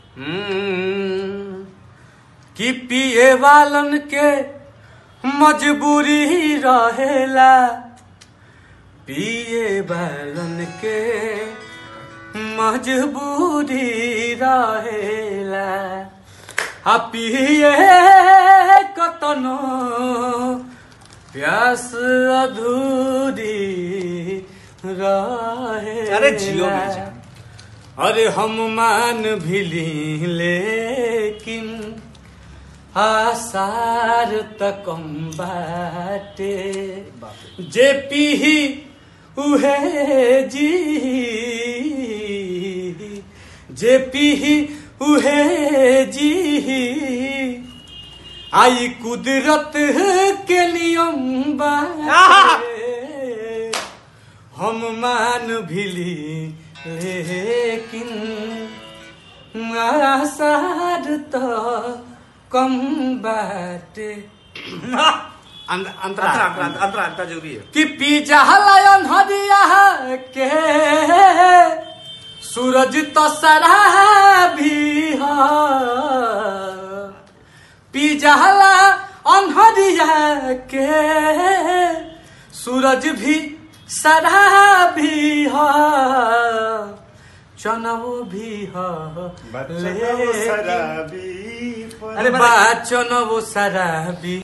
हम्म, कि पिए वालन के मजबूरी रहेला पिए वालन के मजबूरी रहेला आ पिए कतनो प्यास अधूरी रहे अरे जियो बेजा। अरे हम मान भी ली लेकिन आसार तकम बाटे जे पीही उहे जी जे पीही उहे जी आई कुदरत के नियम बाटे हम मान भिली लेकिन आसार तो कम बाटे अंत- अंतरा अंतरा अंतरा अंतरा अंतरा जरूरी है कि पिज्जा लायन हरिया के सूरज तो सरा भी हो पिज्जा ला अनहरिया के सूरज भी सरा भी हो चनवो भी हो ले अरे अरे बा चनवो सरा भी